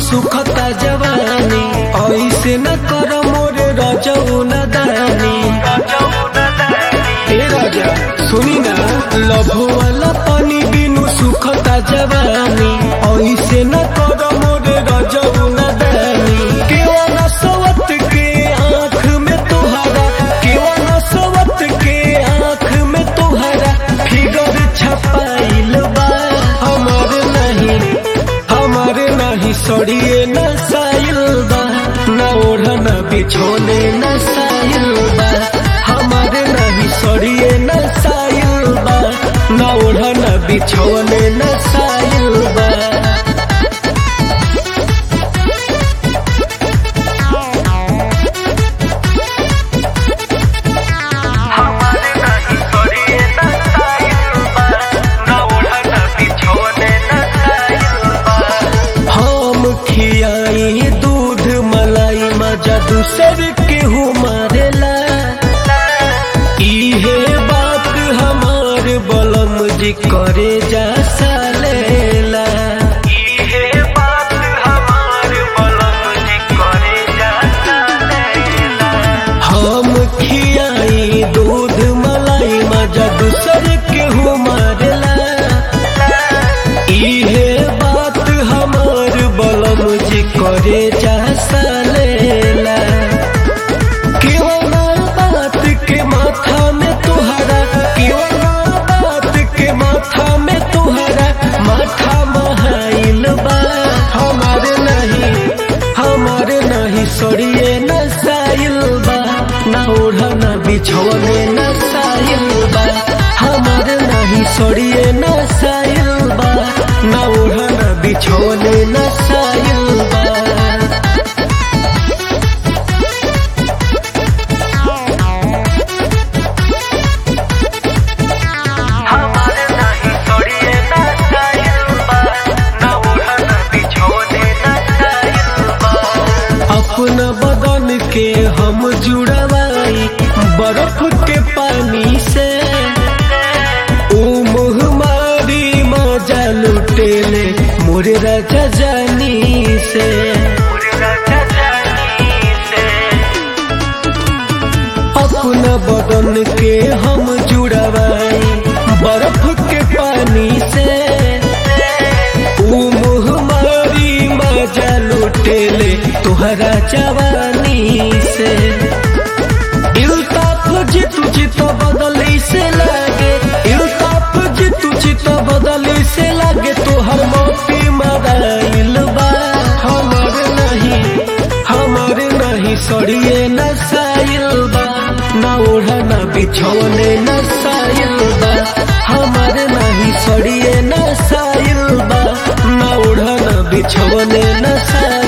सुखता जवानी ऐसे न कर मोरे रजऊ न दानी ए राजा सुनी ना लभो वाला पानी बिनु सुखता जवानी ऐसे न कर मोरे रजऊ न दानी केवा न सवत के आँख में तुहरा केवा न सवत के आँख में तुहरा फिगर छपाइल बा हमर नहीं हमर नहीं सड़िए न साइल बा न ओढ़न बिछोने न साइल बा हमर नहीं सड़िए न साइल बा न ओढ़न बिछोने न साइल बा हमारे नहीं सड़िए न साइल बा न ओढ़न बिछोने न साइल बा हम खियाई दूध मलाई मजा दूसर केहू मारेला इहे बात हमार बलम जी करे जा सालेला इहे बात हमार बलम जी करे जाता लैला हम खियाई दूध मलाई मजा दूसर केहू मारेला इहे बात हमार बलम जी करे जा सालेला केवना बात के माथा में तुहरा केवना बात के माथा में तुहरा माथा महाइल बा हमारे नहीं हमारे नहीं सड़िए न साइल बा न ओढ़न बिछोने न साइल बा हमारे नहीं सड़िए न साइल बा न ओढ़न बिछोने न साइल बा हमारे नहीं सड़िए न साइल बा न ओढ़न बिछोने न साइल बा अपना बदन के हम जुड़वाई बर्फ के पानी से ओ मुहमारी मजा लुटेले मोरे राजा जानी से पूरी राजा जानी से अपना बदन के हम जुड़वाई बर्फ के पानी से ओ मुहमारी मजा लुटेले तुहरा जवानी से इल्ताफ जितु चित बदली से लागे इल्ताफ जितु चित बदली से लागे तोहर मोती मदाइल बा हमर नहीं हमर नहीं सड़िए न साइल बा न ओढ़ना बिछौने न साइल बा हमर नहीं सड़िए न साइल बा न ओढ़ना बिछौने न साइल